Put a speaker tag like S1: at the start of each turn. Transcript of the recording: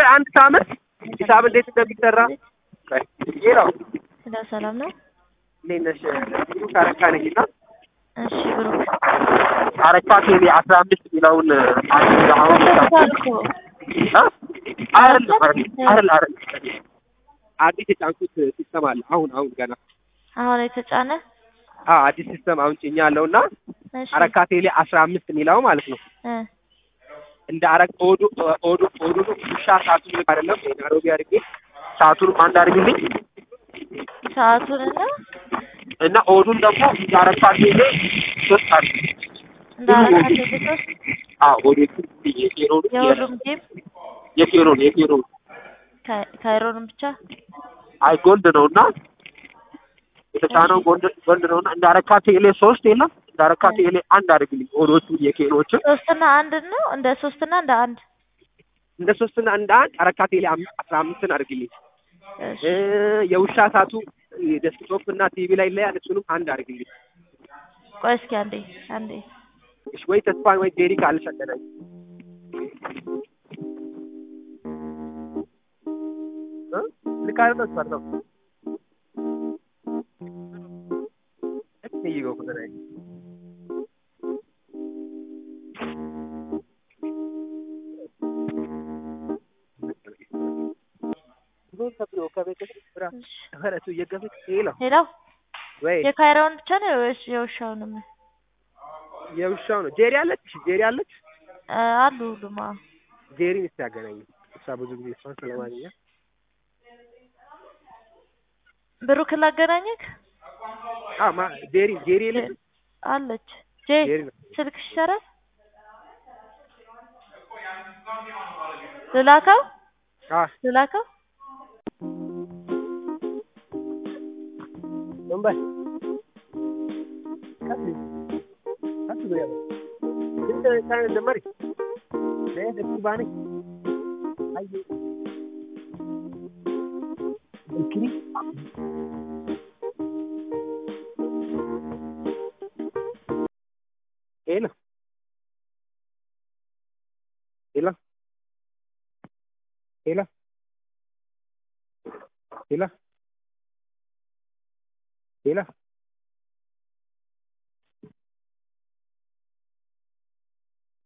S1: አንድ ሳምንት ሂሳብ እንዴት እንደሚሰራ ይሄ ነው።
S2: ስለ ሰላም ነው።
S1: እንዴት ነሽ? ብሩክ አረካ ነኝ እና
S2: እሺ ብሩክ
S1: አረካ ቴሌ አስራ አምስት የሚለውን አንድ አሁን
S2: ተሰጥቷል እኮ
S1: አይደለም አይደለም አይደለም አዲስ የጫንኩት ሲስተም አለ። አሁን አሁን ገና
S2: አሁን የተጫነ
S1: አዎ አዲስ ሲስተም አሁን ጭኛ አለው እና
S2: እሺ
S1: አረካ ቴሌ አስራ አምስት የሚለው ማለት ነው
S2: እ
S1: እንደ አረቅ ኦዱ ኦዱ ኦዱ ውሻ ሰዓቱን ልክ አይደለም ናይሮቢ አድርጌ ሰዓቱንም አንድ አድርግልኝ
S2: ሰዓቱን እና
S1: እና ኦዱን ደግሞ እንደ አረካ ቴሌ ሶስት አድርግ
S2: እንደ አረካ ቴሌሶስ
S1: አዎ ኦዶቹ የኬሮን
S2: የሁሉም ጌም
S1: የኬሮን የኬሮን
S2: ካይ- ካይሮንም ብቻ
S1: አይ ጎልድ ነው እና የተጫነው ጎልድ ጎልድ ነው እና እንደ አረካ ቴሌ ሶስት የለም እንደ አረካ ቴሌ አንድ አድርግልኝ ኦዶቹ የኬሮችን
S2: ሶስትና አንድ ነው እንደ ሶስትና እንደ አንድ
S1: እንደ ሶስትና እንደ አንድ አረካ ቴሌ አም- አስራ አምስትን አድርግልኝ
S2: እሺ
S1: እ የውሻ ሳቱ ዴስክቶፕ እና ቲቪ ላይ ላይ እሱንም አንድ አድርግልኝ
S2: ቆይ እስኪ አንዴ አንዴ
S1: እሺ ወይ ተስፋን ወይ ዴሪ ካለሽ አገናኝ እ ልክ አይደለም ተስፋ ነው እዚህ ይገው ከተናይ
S2: ሌላው
S1: ወይ
S2: የካይሮን ብቻ ነው ወይስ የውሻውንም
S1: የውሻው ነው ጄሪ አለች ጄሪ አለች
S2: እ አሉ ሁሉም አዎ
S1: ጄሪን እስቲ ያገናኝ እሷ ብዙ ጊዜ እሷን ስለማግኘት
S2: ብሩክን ላገናኘክ
S1: አ ማ ጄሪ ጄሪ የለች
S2: አለች ጄ
S1: ጄሪ ነው
S2: ስልክሽ ይሰራል ልላከው
S1: አ
S2: ልላከው
S1: ወንበር ቀጥል ቀጥል ያለ እንደ ሳይን ደመሪ ለየት ባኒ አይ እክሪ ሄሎ ሄሎ ሄሎ ሄሎ ሄሎ